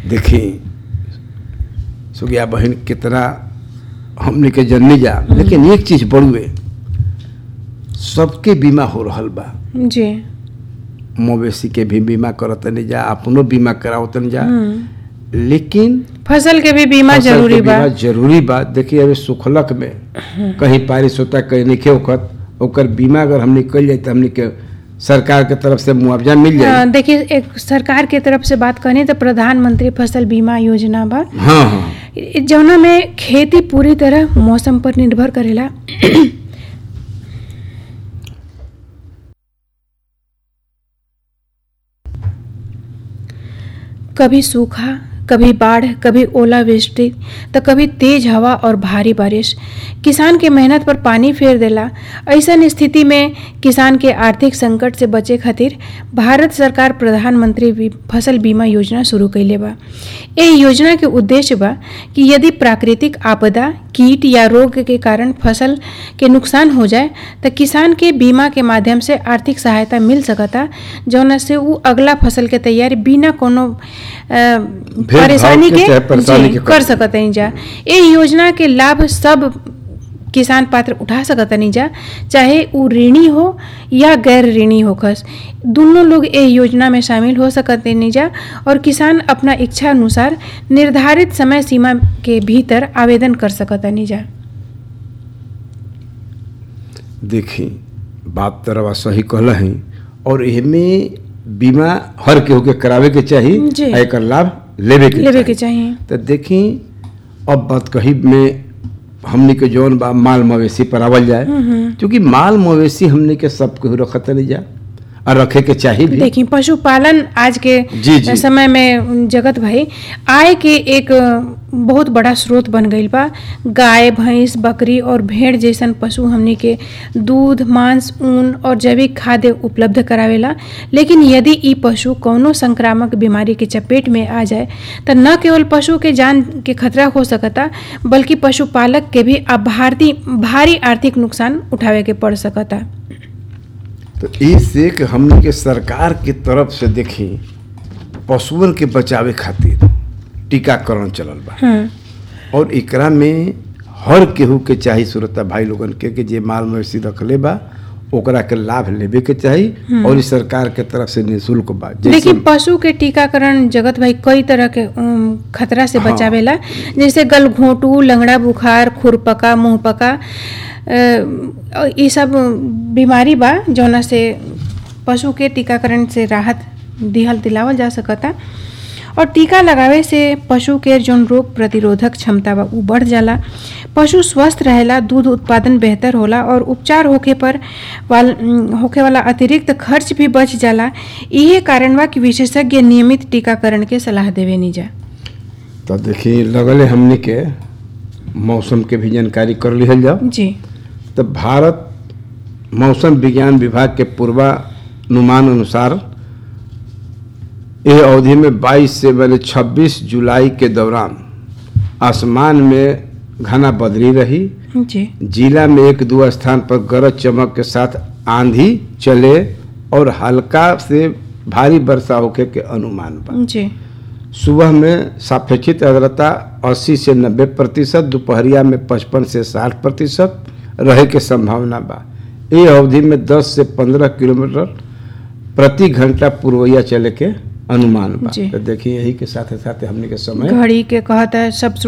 देखी सुगिया बहन कितना हमने के जननी जा लेकिन एक चीज बड़ुए सबके बीमा हो रहल बा जी मवेशी के भी बीमा करतनी जा अपनो बीमा करावतनी जा हम्म। लेकिन फसल के भी बीमा फसल के जरूरी बा बीमा जरूरी बा देखिए अभी सुखलक में कहीं बारिश होता कहीं नहीं होखत ओकर बीमा अगर हमने कल जाए तो हमने के सरकार के तरफ से मुआवजा मिल अ, जाए देखिए एक सरकार के तरफ से बात करें तो प्रधानमंत्री फसल बीमा योजना बा हाँ हाँ इ- जौना में खेती पूरी तरह मौसम पर निर्भर करेला कभी सूखा कभी बाढ़ कभी ओलावृष्टि तो कभी तेज हवा और भारी बारिश किसान के मेहनत पर पानी फेर देला ऐसन स्थिति में किसान के आर्थिक संकट से बचे खातिर भारत सरकार प्रधानमंत्री बी- फसल बीमा योजना शुरू कैले बा ए योजना के उद्देश्य बा कि यदि प्राकृतिक आपदा कीट या रोग के कारण फसल के नुकसान हो जाए तो किसान के बीमा के माध्यम से आर्थिक सहायता मिल सकता जौना से उ अगला फसल के तैयारी बिना कोनो अ, परेशानी के के चाहे परेशानी जी, के कर सकत नहीं जा ए योजना के लाभ सब किसान पात्र उठा सकत नहीं जा चाहे उ ऋणी हो या गैर ऋणी होखस दोनों लोग ए योजना में शामिल हो सकत नहीं जा और किसान अपना इच्छा अनुसार निर्धारित समय सीमा के भीतर आवेदन कर सकत नहीं जा देखी बात तरवा सही कहल है और एमे बीमा हर केहू के करावे के चाही जी। आ एकर लाभ लेवे के लेवे के चाही। चाहिए तो देखी अब बात कही में हमने के जौन बा माल मवेशी पर आवल जाए क्योंकि माल मवेशी हमने के सब केहू रखत नहीं जा और रखे के चाही भी देखिए पशुपालन आज के जी, जी। समय में जगत भाई आय के एक बहुत बड़ा स्रोत बन गईल बा गाय भैंस बकरी और भेड़ जैसन पशु हमनी के दूध मांस ऊन और जैविक खाद्य उपलब्ध करावेला लेकिन यदि ई पशु कौनो संक्रामक बीमारी के चपेट में आ जाए तो न केवल पशु के जान के खतरा हो सकता बल्कि पशुपालक के भी अब भारती भारी आर्थिक नुकसान उठावे के पड़ सकता तो इससे कि हमने के सरकार के तरफ से देखी पशुअन के बचावे खातिर टीकाकरण चलल बा हम्म और एकरा में हर केहू के चाही सुरता भाई लोगन के कि जे माल मवेशी रखले बा ओकरा के लाभ लेवे के चाही और ई सरकार के तरफ से निःशुल्क बा देखिए पशु के टीकाकरण जगत भाई कई तरह के उम, खतरा से हाँ। बचावेला जैसे गलघोंटू लंगड़ा बुखार खुरपका मुंहपका अ, ये सब बीमारी बा जौना से पशु के टीकाकरण से राहत दिहल दिलावल जा सकता और टीका लगावे से पशु के जौन रोग प्रतिरोधक क्षमता बा उ बढ़ जाला पशु स्वस्थ रहेला दूध उत्पादन बेहतर होला और उपचार होखे पर वाल उम, होखे वाला अतिरिक्त खर्च भी बच जाला इहे कारण बा कि विशेषज्ञ नियमित टीकाकरण के सलाह देवे नहीं जा तो देखी लगले हमने के मौसम के भी जानकारी कर लिहल जाओ जी तो भारत मौसम विज्ञान विभाग के पूर्वानुमान अनुसार यह अवधि में 22 से मैंने 26 जुलाई के दौरान आसमान में घना बदली रही जी जिला में एक दो स्थान पर गरज चमक के साथ आंधी चले और हल्का से भारी वर्षा होके के अनुमान बा जी सुबह में सापेक्षित आर्द्रता 80 से 90 प्रतिशत दोपहरिया में 55 से 60 प्रतिशत रहे के संभावना बा ये अवधि में 10 से 15 किलोमीटर प्रति घंटा पूर्वैया चले के अनुमान बा जी। तो देखिए यही के साथ साथ हमने के समय घड़ी के कहता है सब